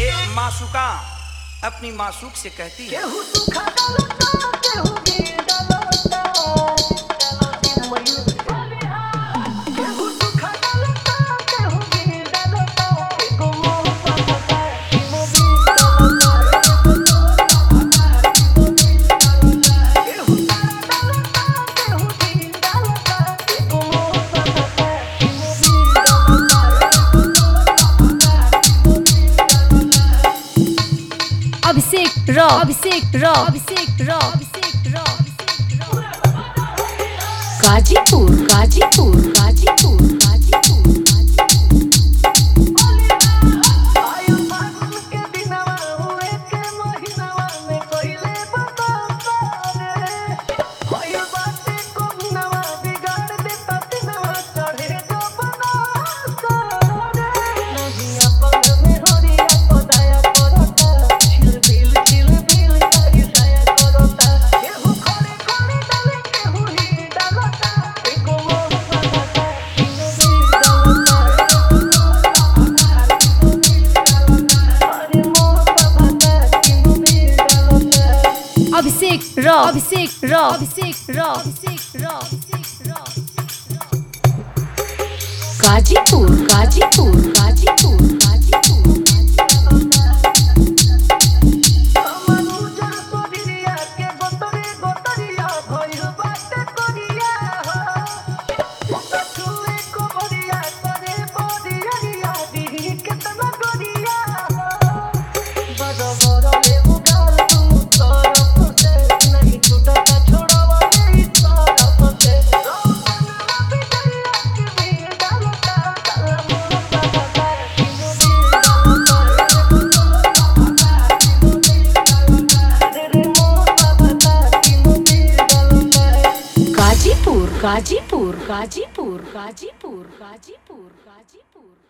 मासूका अपनी मासूक से कहती है केहू सुखा डालता केहू गिर डालता केहू सुखा डालता केहू गिर डालता एगो मोह पापा एगो गिर डालता केहू तारा डालता केहू गिर डालता एगो मोह पापा एगो गिर अभिषेक रॉ अभिषेक रॉ अभिषेक रॉ अभिषेक रॉ गाजीपुर गाजीपुर गाजीपुर गाजीपुर आयु फागुन के दिनवा हुए के महिनावा में कोइले बताता रे आयु बाते को नवा बिगाड़ देता दिनवा चढ़े जो बनाता रे नहीं अपन में हरिया को दया करता छिल बिल छिल बिल तारी साया करता केहू खड़े खड़े डाले केहू ही डालता एको मोह पाता एको भी डालता अरे मोह पाता एको भी डालता अभिषेक रॉ अभिषेक रॉ अभिषेक रॉ अभिषेक रॉ अभिषेक रॉ गाजीपुर गाजीपुर गाजीपुर गाजीपुर मनुजा सोरिया के गोतरे गोतरिया भइल बाटे कोरिया हो छुए को बरिया करे बरिया दिही केतना गोरिया बड़ बड़ ले उगाल तू तरफ से नहीं छूटा छोड़वा नहीं तरफ से रोमनवा बिटरिया के भी डालता काला मोर पापा गाजीपुर गाजीपुर गाजीपुर गाजीपुर गाजीपुर गाजीपुर